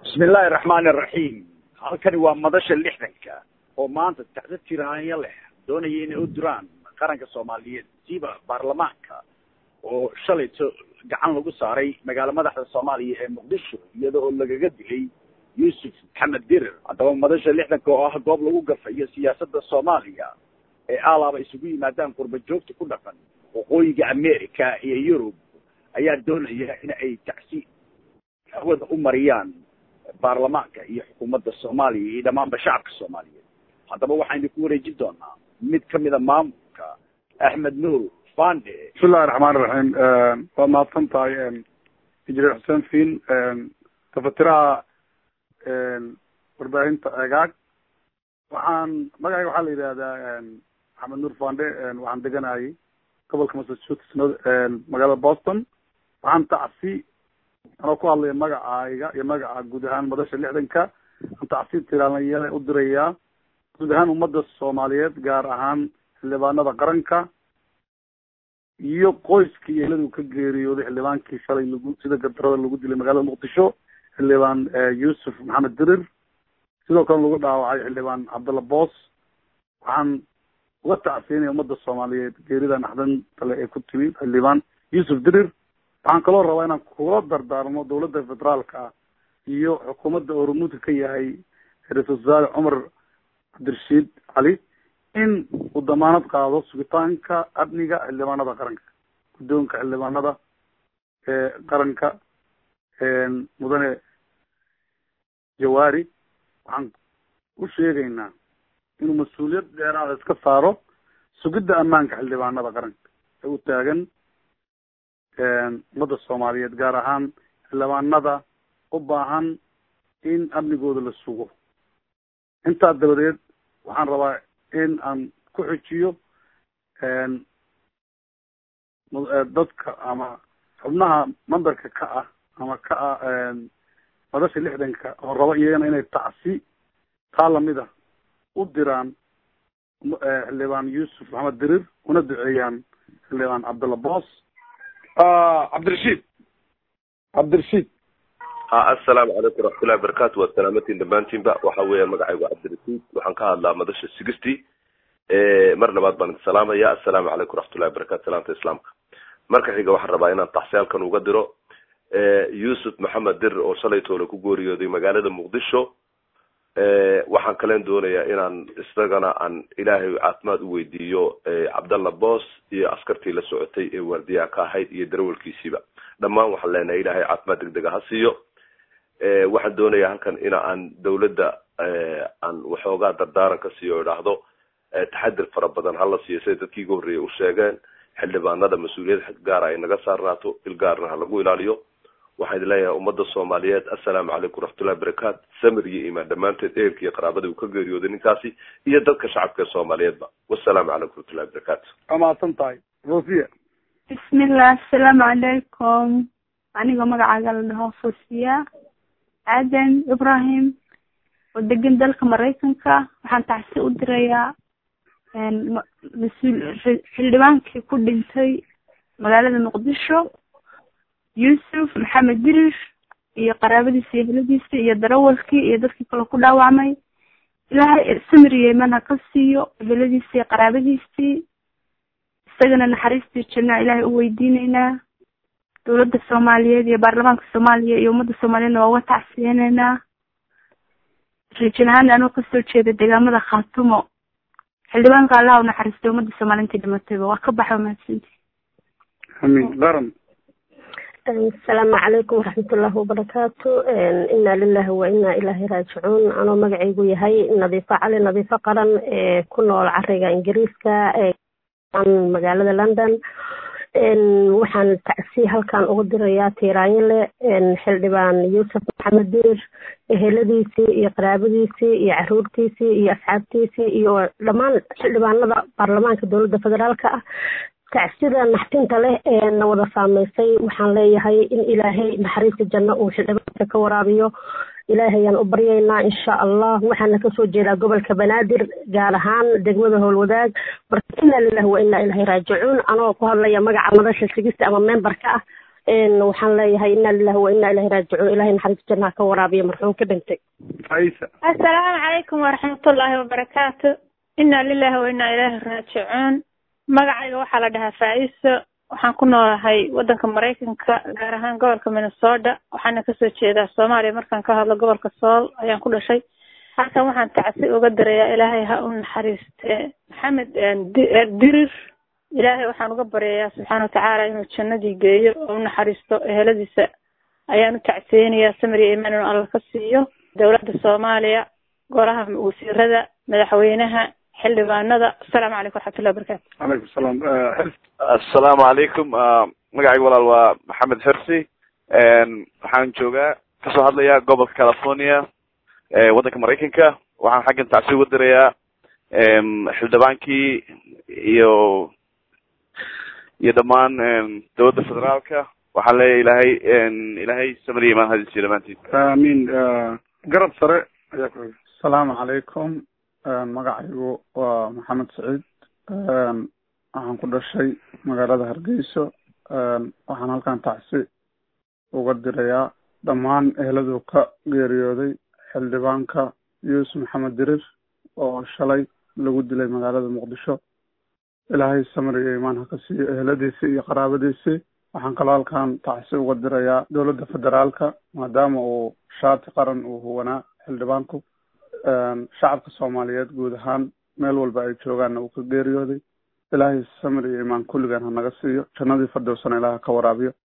bismi illaahi araxmaani araxiim halkani waa madasha lixdanka oo maanta tacdo tiraanya leh doonaya inay u diraan qaranka soomaaliyeed siiba baarlamaanka oo shalayto gacan lagu saaray magaalo madaxda soomaaliya ee muqdisho iyada oo lagaga dilay yuusuf maxamed dirir haddaba madasha lixdanka oo ah goob lagu gafayo siyaasadda soomaaliya ee alaaba isugu yimaadaan qurba joogta ku dhaqan waqooyiga america iyo yurub ayaa doonaya in ay tacsi hawada u mariyaan baarlamaanka iyo xukuumadda soomaaliya iyo dhammaanba shacabka soomaaliyeed haddaba waxaynu ku wareejin doonaa mid kamida maamulka axmed nuur fande bismillahi raxmaan iraxiim waa mahadsan tahay injineer xuseen fiin tafatiraha warbaahinta egaag waxaan magacayga waxaa la yidhahdaa axmed nuur fande waxaan deganayay gobolka massachusetts magaalada boston waxaan tacsi anoo ku hadlaya magacayga iyo magaca guud ahaan madasha lixdanka aan tacsi tiraalanyale u dirayaa guud ahaan ummadda soomaaliyeed gaar ahaan xildhibaanada qaranka iyo qoyskii eeladu ka geeriyooday xildhibaankii shalay lagu sida gardarada lagu dilay magaalada muqdisho xildhibaan yuusuf maxamed dirir sidoo kale lagu dhaawacay xildhibaan cabdalla boos waxaan uga tacsiinaya ummadda soomaaliyeed geerida naxdin tale ee ku timi xildhibaan yuusuf dirir waxaan kaloo rabaa inaan kula dardaarmo dawladda federaalka ah iyo xukuumadda oo rumuudka ka yahay ra-iisul wasaare cumar cabdirashiid cali in uu damaanad qaado sugitaanka amniga xildhibaanada qaranka guddoonka xildhibaanada ee qaranka mudane jawaari waxaan u sheegaynaa inuu mas-uuliyad dheeraada iska saaro sugidda ammaanka xildhibaanada qaranka ee u taagan ummadda soomaaliyeed gaar ahaan xildhibaanada u baahan in amnigooda la sugo intaa dabadeed waxaan rabaa in aan ku xujiyo dadka ama xubnaha memberka ka ah ama ka ah madasha lixdanka oo raba iyagana inay tacsi taa lamida u diraan xildhibaan yuusuf maxamed dirir una duceeyaan xildhibaan cabdalla boos cabdirashiid cabdirashiid ha assalaamu calaykum waraxmatullahi wabarakatu waa salaamatiin dhammaantiinba waxa weeyaan magacaygu cabdirashiid waxaan ka hadlaa madasha sixty mar labaad baan idin salaamaya assalaamu calaykum waraxmatullahi wabarakatu salaamta islaamka marka xiga waxaan rabaa inaan taxsiyaalkan uga diro yuusuf maxamed dir oo shalay toole ku geeriyooday magaalada muqdisho waxaan kalen doonayaa inaan isagana aan ilaahay caafimaad u weydiiyo cabdalla boos iyo askartii la socotay ee waardiyaha ka ahayd iyo darawalkiisiiba dhammaan waxaan leenahay ilaahay caafimaad degdega ha siiyo waxaan doonayaa halkan ina aan dawladda aan waxoogaa dardaaran ka siiyo o idhaahdo taxadir fara badan hala siiyo siday dadkii iga horreeyay u sheegeen xildhibaanada mas-uuliyad xag gaara ay naga saarnaato il gaarna ha lagu ilaaliyo waxaan idin leeyahay ummadda soomaaliyeed assalaamu calaykum waraxmatullahi wabarakaat samir iyo imaan dhammaanteed ehelka iyo qaraabada uu ka geeriyooday ninkaasi iyo dadka shacabka ee soomaaliyeedba wassalaamu calaykum waraxmatullahi wabarakaatu waa mahadsan tahay rosiya bismillah assalaamu calaykum anigoo magacaaga la dhaho fosiya aadan ibrahim oo degan dalka maraykanka waxaan tacsi u dirayaa mas-uul xildhibaankii ku dhintay magaalada muqdisho yuusuf maxamed dirir iyo qaraabadiisa iyo heladiisa iyo darawalkii iyo dadkii kale ku dhaawacmay ilaahay samir yeman ha ka siiyo heladiisa iyo qaraabadiisii isagana naxariistii janna ilaahay u weydiineynaa dawladda soomaaliyeed iyo baarlamaanka soomaaliya iyo ummadda soomaaliyeedna waa uga tacsiyeyneynaa riijin ahaan anoo kasoo jeeda deegaamada khaatumo xildhibaanka allaha u naxariistay ummadda soomaaliya intii dhimatayba waa ka baxa mahadsanti amin qaran asalaamu calaykum waraxmatullaahi wabarakaatu inaa lilahi wa inaa ilaahi raajicuun anoo magacaygu yahay nadiifo cali nadiifo qaran ee ku nool cariga ingiriiska magaalada london waxaan tacsi halkan ugu dirayaa tiiraanyale xildhibaan yuusuf maxamed dirir eheladiisii iyo qaraabadiisii iyo caruurtiisii iyo asxaabtiisii iyo dhammaan xildhibaanada baarlamaanka dowladda federaalka ah tacsida naxtinta leh ee na wada saameysay waxaan leeyahay in ilaahay naxariista janno uu xildhibaanka ka waraabiyo ilaahayaan u baryaynaa insha allah waxaana kasoo jeedaa gobolka banaadir gaar ahaan degmada howlwadaag marka inaa lilahi wa inaa ilahi raajicuun anoo ku hadlaya magaca madasha sigista ama memberka ah waxaan leeyahay inaa lilahi wa inaa ilahi raajicuun ilahay naxariis jannaha ka waraabiya marxuum ka dhintay faisa assalaamu calaykum waraxmatullaahi wabarakaatu inaa lilahi wa inaa ilaahi raajicuun magacayga waxaa la dhahaa faa-iso waxaan ku noolahay waddanka maraykanka gaar ahaan gobolka minnesota waxaana kasoo jeedaa soomaaliya markaan ka hadlo gobolka sool ayaan ku dhashay halkan waxaan tacsi uga dirayaa ilaahay ha u naxariiste maxamed dirir ilaahay waxaan uga baryayaa subxaana watacaala inuu jannadii geeyo oo u naxariisto eheladiisa ayaan u tacsiyeynayaa samir iyo imaan inuu alla ka siiyo dowladda soomaaliya golaha wasiirada madaxweynaha xildhibaanada asalaamu calaykum waraxmatullahi wabarakatu calaykum salaam assalaamu calaykum magacayga walaal waa maxamed xirsi waxaan joogaa kasoo hadlayaa gobolka california waddanka maraykanka waxaan xaggan tacsi uga dirayaa xildhibaankii iyo iyo dhammaan dowladda federaalka waxaan leeyahay ilaahay ilaahay samir iyo imaan hadisiyo dhamaantiin amiin garab sare ayaa ku asalaamu calaykum magacaygu waa maxamed saciid waxaan ku dhashay magaalada hargeyso waxaan halkan tacsi uga dirayaa dhammaan eheladuu ka geeriyooday xildhibaanka yuusuf maxamed dirir oo shalay lagu dilay magaalada muqdisho ilaahay samir iyo imaan ha ka siiyo eheladiisii iyo qaraabadiisii waxaan kaloo halkan tacsi uga dirayaa dowladda federaalka maadaama uu shaati qaran uu huwanaa xildhibaanku shacabka soomaaliyeed guud ahaan meel walba ay joogaanna uu ka geeriyooday ilaahay samir iyo imaan kulligaan ha naga siiyo jannadii fardowsana ilaah ha ka waraabiyo